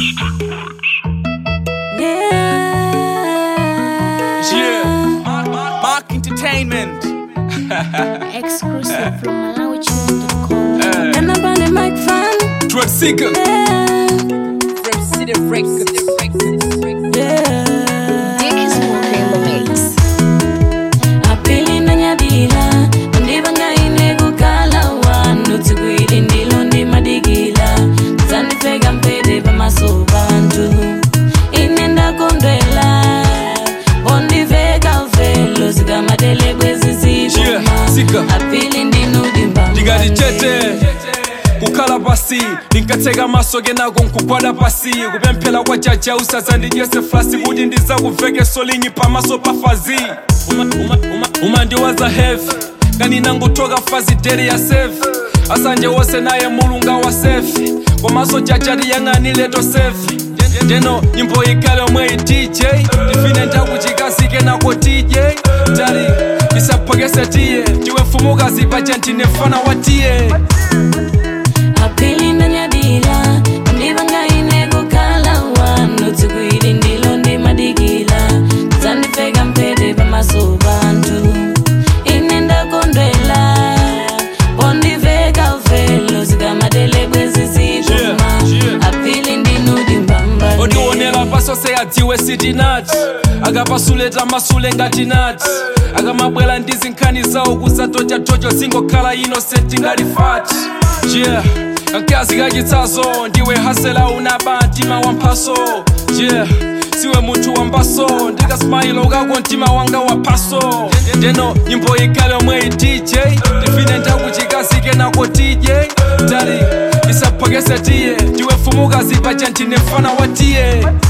Yeah, Mark, Mark, Mark Entertainment. Exclusive from MalawiChews.com. Eh. And I'm on the microphone. Drug Seeker. Yeah. Dick is walking the mix. apili ndanyadila ndivang'aine kukala wanu tsiku ili ndilo ndimadigila dzandipfeka mpete pamaso pantu ine ndakondwela ondiveka velo zikamatele Yeah, sika. apili ndinudimbamba ndingati chete kukhala pasi ndinkatseka maso kenako nkugwada pasi kupemphera kwa jaja usadzandidyese flasi kuti ndizakuveke linyi pamaso pa fazi Uma- uma- uma- umandiwaza heavy kani nangotoka fazi dere ya sefi asanje wose naye mulunga wa sefi komaso jaja tiyang'anileto sefi ndeno nyimbo ikale omwe i dj ndifine ndakuchikazike nako dj tali ndisaphokese tiye ndiwe mfumukazi paja ndine mfana wa tiye apili ndanyadila ndivang'aine kukhala wanu tsiku ili ndilo ndimadikila dzandipfeka mpete pamaso pantu ine ndakondwela pondiveka velo zikamatele bwezizikuma Yeah, yeah. apili ndinudimbamba ondionera pasose adziwe sitinati akapasuleta masule ngati nati akamabwera ndi zinkhani zawo kuzatotyatocho zingokhala innocent ngati fati yeah kankazi kachitsazo ndiwe hasela unaba mtima wamphaso yeah siwe munthu wambaso ndikasimayilo kako mtima wanga waphaso ndeno nyimbo ikale omwe i dj ndifine ndakuchikazike nako dj tali isaphokese tiye ndiwe mfumukazi paja ndine mfana wa tiye